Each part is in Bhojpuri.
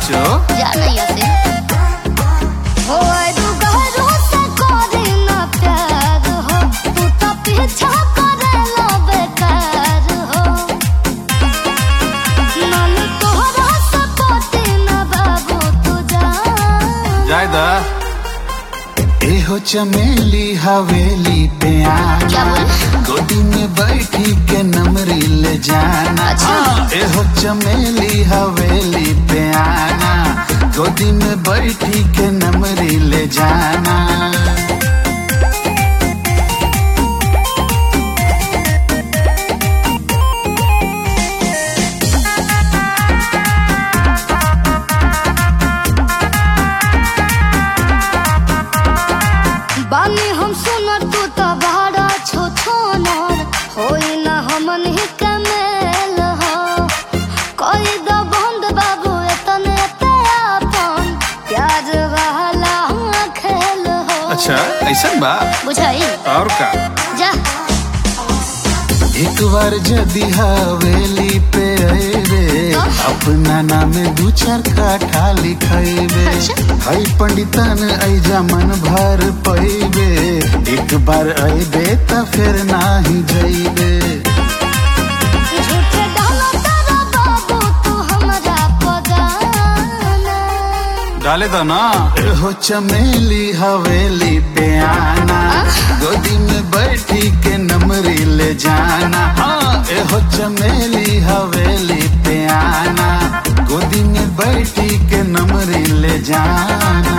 साचो जानैया से हो आइडू गहरो से करे ना प्यार हो तू तो पीछा करे लो बेकार हो मन तोहरा से पोते ना बाबू तू जान जायदा एहो चमेली हवेली पे क्या आना बोले? गोदी में बैठी के नमरी ले जाना अच्छा। एहो चमेली हवेली पे आना गोदी में बैठी के नमरी ले जाना बानी हम सुनर तू तो बड़ा छो छोनर होई ना हमन ही कमेल हो कोई दो बंद बाबू एतने पे आपन प्याज वाला खेल हो अच्छा ऐसा बा बुझाई और का जा एक बार जदी हवेली पे अबे अपना नाम दू चार काठा लिखेबे अच्छा। हई पंडितन ऐजा मन भर पैबे एक बार अबे त फिर नाही जइबे झूठे डालो तारा बाबू तू हमरा पगाना डाले दो ना एहो चमेली हवेली पे आना गोदी में बैठी के नमरी ले जाना हाँ एहो चमेली हवेली पे आना गोदी में बैठी के नमरी ले जाना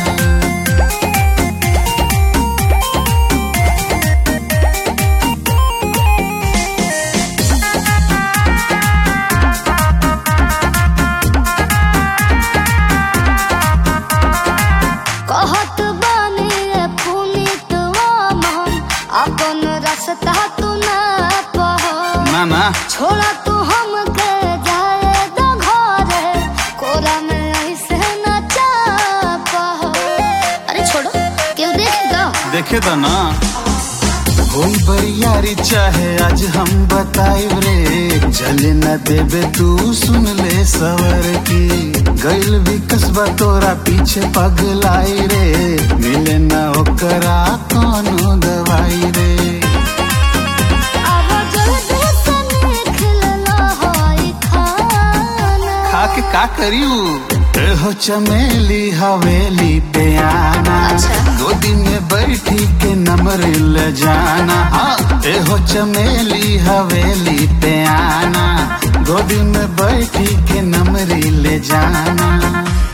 कहत बानी रे पुनीत मन अपन रास्ता तू ना पहो ना ना छोड़ा तू हमके जाए दो घरे कोरा में ऐसे न चापहो अरे छोड़ो क्यों देख दो देखे दो ना होई बरियारी चाहे आज हम बताई रे चले न देबे तू सुन ले सवर की गइल भी कसबा तोरा पीछे पगलाई रे मिले न ओकरा कोनो दवाई रे अब जल्दी से निकल लो होई खाना खा के का करियो एहो चमेली हवेली पे आना अच्छा। गोदी में बैठी के नमर ले जाना हाँ एहो चमेली हवेली पे आना गोदी में बैठी के नमरी ले जाना